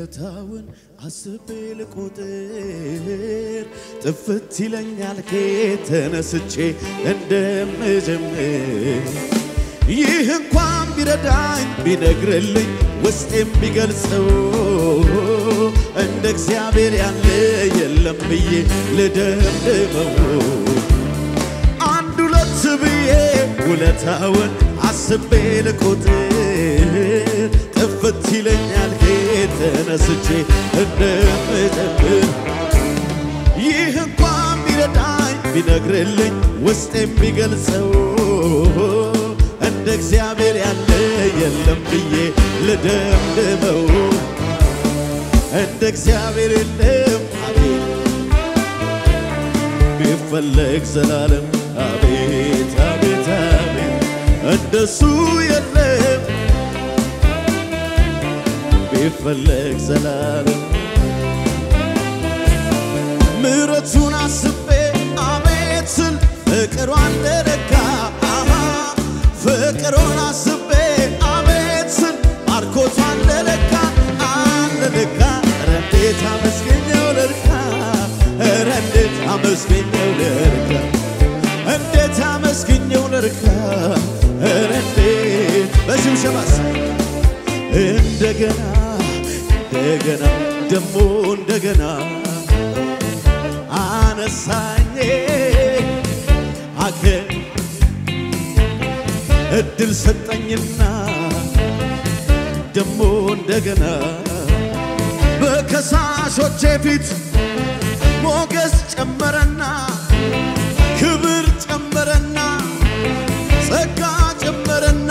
ውለታውን አስቤ ልቆጥር ጥፍት ይለኛል ከየት ተነስቼ እንደምጀምር ይህ እንኳን ቢረዳኝ ቢነግርልኝ ውስጤም ቢገልጸው እንደ እግዚአብሔር ያለ የለም ብዬ ልደምድመው አንድ ሁለት ብዬ ውለታውን አስቤ ልቆጥር ጥፍት ይለኛል ከየት ተነስቼ እንደምጀምር ይህ እንኳን ቢረዳኝ ቢነግርልኝ ውስጤም ቢገልጸው እንደ እግዚአብሔር ያለ የለም ብዬ ልደምድመው እንደ እግዚአብሔር የለም አቤት ቢፈለግ ዘላለም አቤት አቤት አቤት እንደሱ የለም ቢፈለግ ዘላለም ምሕረቱን አስቤ አቤት ስል ፍቅሯን ልለካ አሃ ፍቅሩን አስቤ አቤት ስል ባርኮቷን ልለካ ልለካ ኧረ እንዴት አመስገኘው ልርካ ኧረ እንዴት አመስገኘው ልርካ እንዴት አመስገኘው ልርካ ኧረ እንዴት በሽብሸባስ እንደገና እንደገና ደሞ እንደገና አነሳኝ አከ እድል ሰጠኝና ደሞ እንደገና በከሳሾቼ ፊት ሞገስ ጨመረና ክብር ጨመረና ጸጋ ጨመረና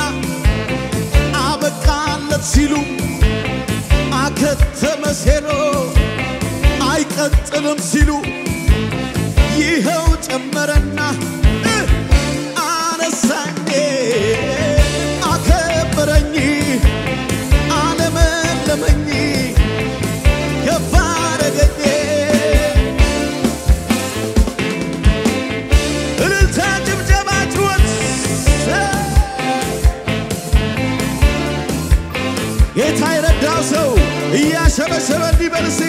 አበቃለት ሲሉ አከተመ ሴሎ አይቀጥልም ሲሉ ይኸው ጨመረና እ አነሳኝ አከበረኝ አለመለመኝ ከፍ አረገኝ እልልታ ጭብጨባ ጩኸት ጌታ የረዳው ሰው እያሸበሸበ እንዲበል እስቲ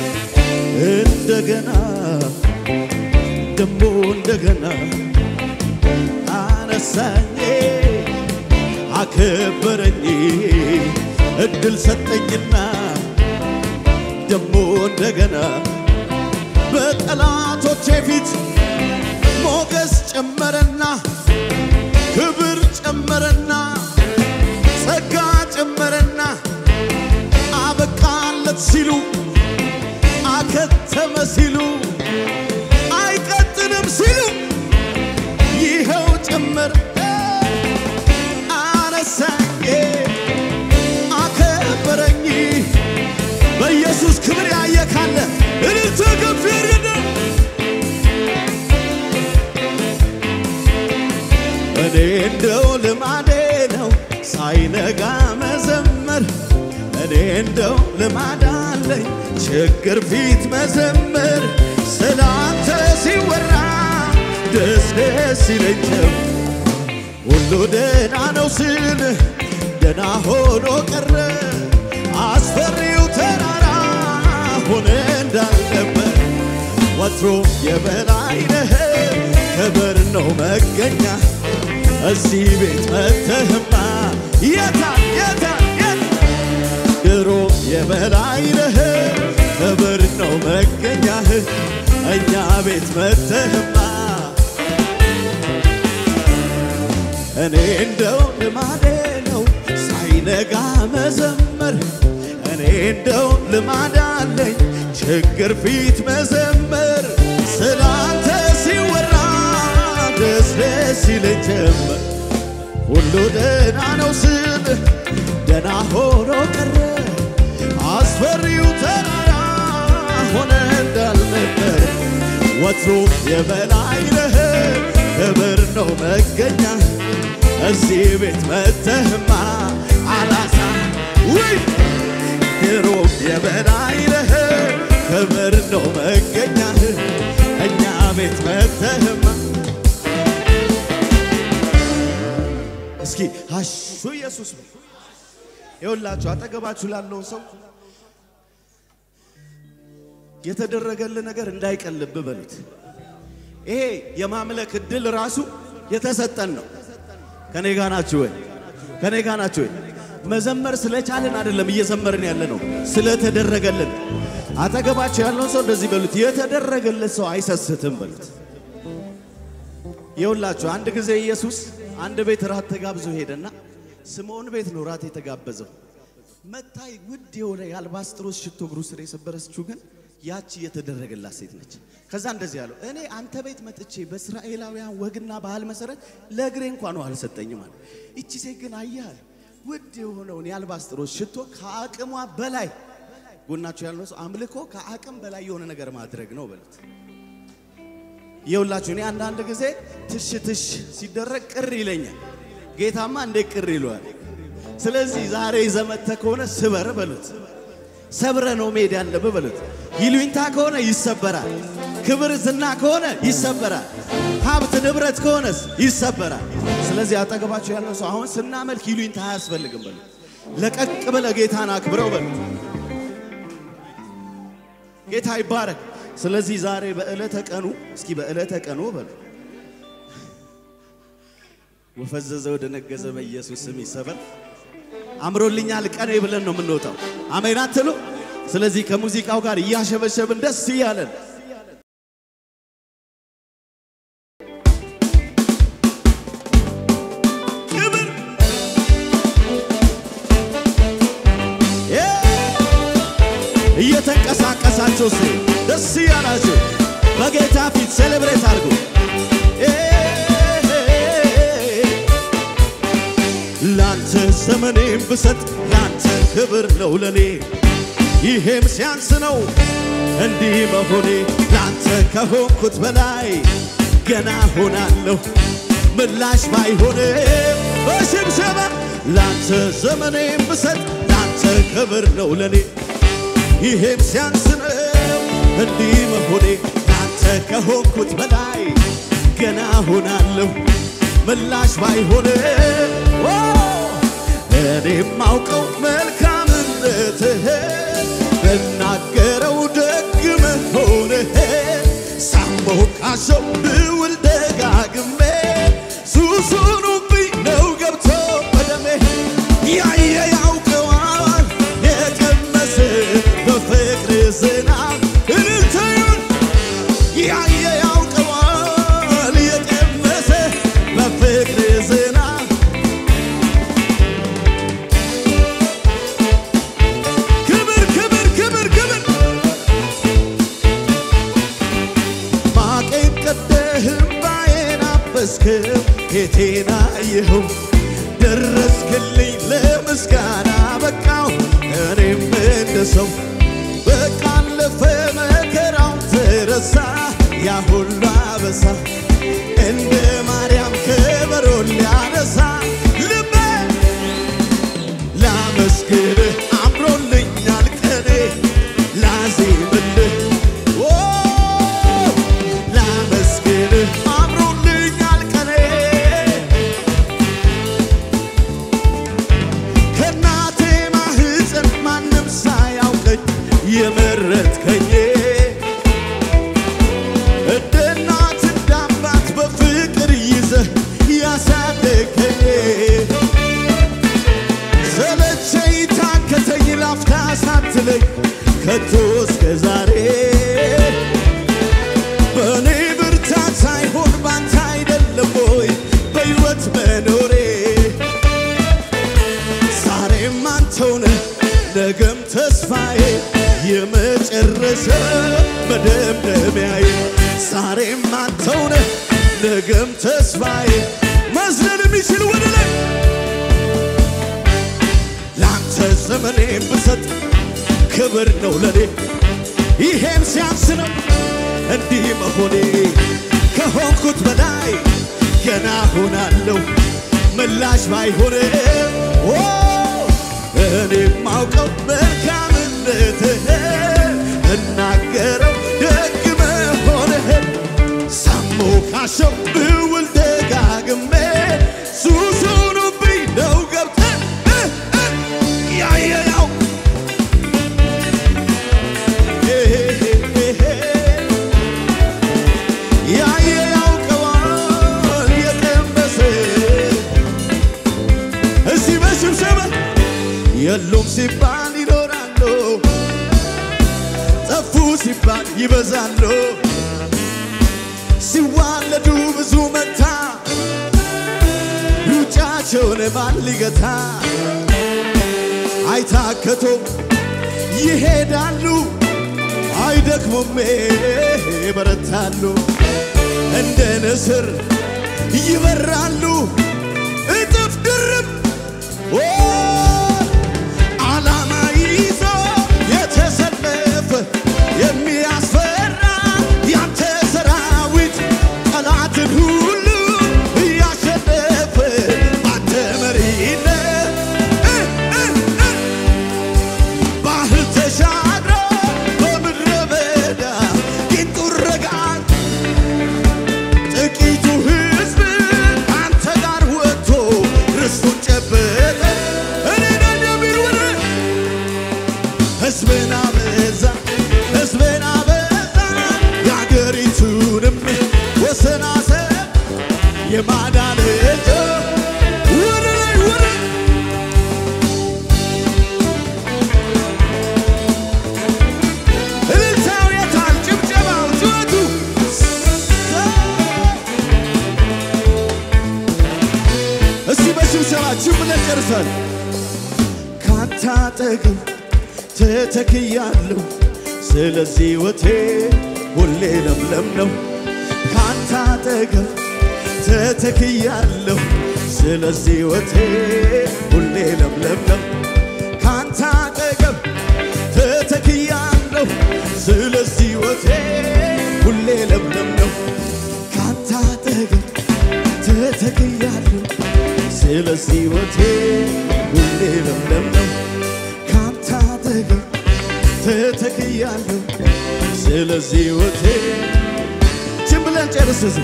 እንደገና ደሞ እንደገና አነሳኝ አከበረኝ እድል ሰጠኝና ደሞ እንደገና በጠላቶቼ ፊት ሞገስ ጨመረና ክብር ጨመረና ጸጋ ጨመረና አበቃለት ሲሉ አከተመ ሲሉ አይቀጥልም ሲሉ ይኸው ጭምር አነሳኝ አከበረኝ በኢየሱስ ክብር ያየ ካለ እልልታ ከፍ ያድርግ። እኔ እንደው ልማዴ ነው ሳይነጋ መዘመር እኔ እንደው ልማድ አለኝ ችግር ፊት መዘመር ስላንተ ሲወራ ደስ ደስ ይለኝም ሁሉ ደና ነው ስል ደና ሆኖ ቀረ አስፈሪው ተራራ ሆነ እንዳልነበር ወትሮ የበላይ ነህ ክብር ነው መገኛ እዚህ ቤት መተህማ የታ የታ የታ ድሮ የበላይ ነህ ክብር ነው መገኛህ እኛ ቤት መተህማ እኔ እንደው ልማዴ ነው ሳይነጋ መዘመር እኔ እንደው ልማድ አለኝ ችግር ፊት መዘመር ስላንተ ሲወራ ደስ ደስ ይለኝ ጀመር ሁሉ ደና ነው ስል ደና ሆኖ ቀረ አስፈሪው ተራራ ሆነ እንዳልነበር ወትሮ የበላይ ነህ ክብር ነው መገኛ እዚህ ቤት መተህማ አላሳ ውይ ድሮ የበላይ ነህ ክብር ነው መገኛህ እኛ ቤት መተህማ እስኪ አሹ ኢየሱስ ይኸውላችሁ አጠገባችሁ ላለውን ሰው የተደረገልህ ነገር እንዳይቀልብ በሉት። ይሄ የማምለክ እድል ራሱ የተሰጠን ነው። ከኔ ጋ ናችሁ ወይ? ከኔ ጋ ናችሁ ወይ? መዘመር ስለቻልን አይደለም እየዘመርን ያለ ነው፣ ስለተደረገልን። አጠገባቸው ያለውን ሰው እንደዚህ በሉት፣ የተደረገለት ሰው አይሰስትም በሉት። ይኸውላችሁ አንድ ጊዜ ኢየሱስ አንድ ቤት ራት ተጋብዞ ሄደና ስምዖን ቤት ነው ራት የተጋበዘው። መታይ ውድ የሆነ የአልባስጥሮስ ሽቶ እግሩ ስር የሰበረችው ግን ያቺ የተደረገላት ሴት ነች። ከዛ እንደዚህ ያለው እኔ አንተ ቤት መጥቼ በእስራኤላውያን ወግና ባህል መሰረት ለእግሬ እንኳን ውሃ አልሰጠኝም አለ። ይቺ ሴት ግን አያል ውድ የሆነውን የአልባስጥሮስ ሽቶ ከአቅሟ በላይ ጎናቸው ያለው ሰው አምልኮ ከአቅም በላይ የሆነ ነገር ማድረግ ነው በሉት። ይኸውላችሁ እኔ አንዳንድ ጊዜ ትሽ ትሽ ሲደረግ ቅር ይለኛል። ጌታማ እንዴት ቅር ይለዋል? ስለዚህ ዛሬ ዘመተ ከሆነ ስበር በሉት። ሰብረ ነው መሄድ ያለብህ በሉት። ይሉኝታ ከሆነ ይሰበራል። ክብር ዝና ከሆነ ይሰበራል። ሀብት ንብረት ከሆነስ ይሰበራል። ስለዚህ አጠገባቸው ያለው ሰው አሁን ስናመልክ ይሉኝታ አያስፈልግም በሉት። ለቀቅ ብለህ ጌታን አክብረው በሉት። ጌታ ይባረክ። ስለዚህ ዛሬ በዕለተ ቀኑ እስኪ በዕለተ ቀኑ በሉ ወፈዘዘ ወደ ነገዘ በኢየሱስ ስም ይሰበር። አምሮልኛል ቀኔ ብለን ነው የምንወጣው። አሜን አትሉ? ስለዚህ ከሙዚቃው ጋር እያሸበሸብን ደስ እያለን ክብር እየተንቀሳቀሳችሁ ስ ደስ እያላችሁ በጌታ ፊት ሴሌብሬት አድርጉ። ላንተ ዘመኔም ብሰጥ ላንተ ክብር ነው ለኔ፣ ይሄም ሲያንስ ነው እንዲህ መሆኔ። ላንተ ከሆንኩት በላይ ገና ሆናለሁ ምላሽ ባይሆንም በሽብሸባ ላንተ ዘመኔም ብሰጥ ላንተ ክብር ነው ለኔ ይሄም ሲያንስ ነው እንዲህ መሆኔ ላንተ ከሆንኩት በላይ ገና ሆናለሁ ምላሽ ባይሆን እኔም ማውቀው መልካምነትህ ብናገረው ደግ መሆንህ ሳሞካሸው ብውል ደጋግሜ ሱሱኑብኝ ነው ገብቶ በደሜ ያየ ያውቀዋል የቀመሰ በፍቅር ዝናብ እልልታዩን ያየ ያውቀዋል የቀመሰ በፍቅር ዝናብ ክብር ክብር ክብር ክብር ማቄን ቀደህም ባዬን አበስክም ጌቴና ይኸው ደረስክልኝ ለምስጋና በቃው እኔም እንደ ሰው በቃ አለፈ መከራው ተረሳ ያ ሁሉ አበሳ እንደ ማርያም ከበሮ ሊያነሳ ልቤ ላመስግንህ አምሮልኛል ቀኔ ላዜምልህ ኦ ላመስግንህ አምሮልኛል ቀኔ ከእናቴ ማህፀን ማንም ሳያውቀኝ የመረጥከኝ እንደ እናት እንደ አባት በፍቅር ይዘህ ያሳደገኝ ሰለቸኝ ታከተኝ ላፍታ ሳትለኝ ከቶ እስከ ዛሬ በእኔ ብርታት ሳይሆን ባንተ አይደለም ወይ በሕይወት መኖሬ ዛሬም አንተውነ ነገም ተስፋዬ የመጨረሻ መደምደሚያዬ ዛሬም አንተውነ ነገም ተስፋዬ መዝለል የሚችል ወደ ላይ ለአንተ ዘመኔም ብሰጥ ክብር ነው ለኔ ይሄም ሲያንስ ነው እንዲህ መሆኔ ከሆንኩት በላይ ገና ሆናለሁ ምላሽ ባይሆንም ኦ እኔ ማውቀው መልካምነትህ እናገረው ደግ መሆንህን ሳሞካሸው ብውል ደጋግሜ ሱሱኑብኝ ነው ገብተህ እ እ ያየነው ያየ ያውቀዋል የቀመሰ እዚህ በሽብሸበ የሉም ሲባል ይኖራሉ፣ ጠፉ ሲባል ይበዛሉ። ሲዋለዱ ብዙ መታ ሩጫቸውን ማን ሊገታ? አይታከቶም ይሄዳሉ፣ አይደክሙም ይበረታሉ። እንደ ንስር ይበራሉ እጥፍ ድርብ ኦ ዓላማ ይዞ የተሰለፈ የሚያስፈራ ያንተ ሰራዊት ጠላትን ሁሉ እያሸነፈ አንተ መሪነት እ እ እ ባህር ተሻግሮ በምድረ በዳ ቂንጡን ረጋግ ጥቂቱ ሕዝብ አንተ ጋር ወጥቶ ርስቱን ጨበጠ። እኔ ነኝ የሚል ወደ ሕዝብን አበዛ ሕዝብን አበዛ የአገሪቱንም ወሰን አሰፋ የማዳን እጅ ወደ ላይ ወደ እልልታው የታል? ጭብጨባው ጩኸቱ እስቲ በሽብሸባችን ብለን ጨርሰን ካንተ አጠገብ ተተክያለሁ፣ ስለዚህ ሕይወቴ ሁሌ ለምለም ነው። ካንተ አጠገብ ተተክያለሁ፣ ስለዚህ ሕይወቴ ሁሌ ለምለም ነው። ካንተ አጠገብ ተተክያለሁ፣ ስለዚህ ሕይወቴ ሁሌ ለምለም ነው። ካንተ አጠገብ ተተክያለሁ ስለዚህ ሕይወቴ ሁሌ ለምለም ነው። ካንተ አጠገብ ተተክያለሁ ስለዚህ ሕይወቴ ችን ብለን ጨርስ እዚህ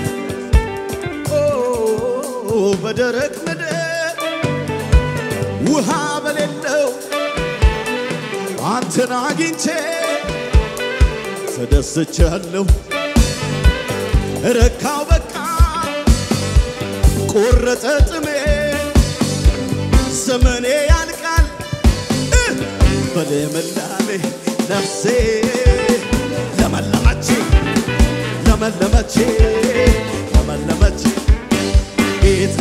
ኦ በደረቅ ምድር ውሃ በሌለው አንተን አግኝቼ ተደስቻለሁ ረካው በቃ ቆረጠ ጥሜ ዘመኔ ያልቃል እ በልምላሜ ነፍሴ ለመለመች ለመለመች ለመለመች ጌታ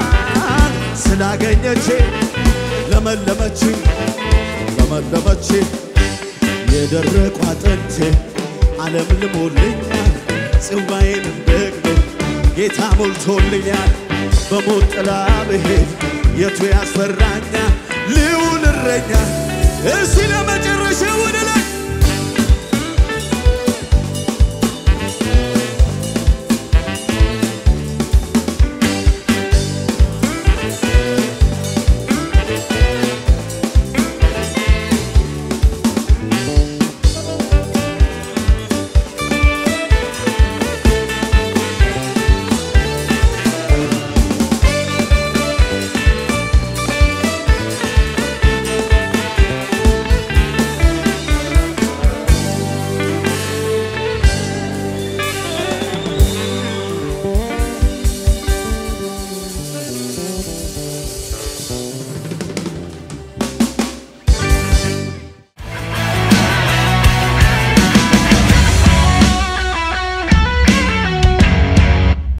ስላገኘች ለመለመች ለመለመች የደረቁ አጥንቴ ዓለም ልሞልኛል ጽዋዬንም ደግሞ ጌታ ሞልቶልኛል። በሞት ጥላ ብሄድ የቱ ያስፈራኛል? ልዑል እረኛ እስቲ ለመጨረሻ ወደ ላይ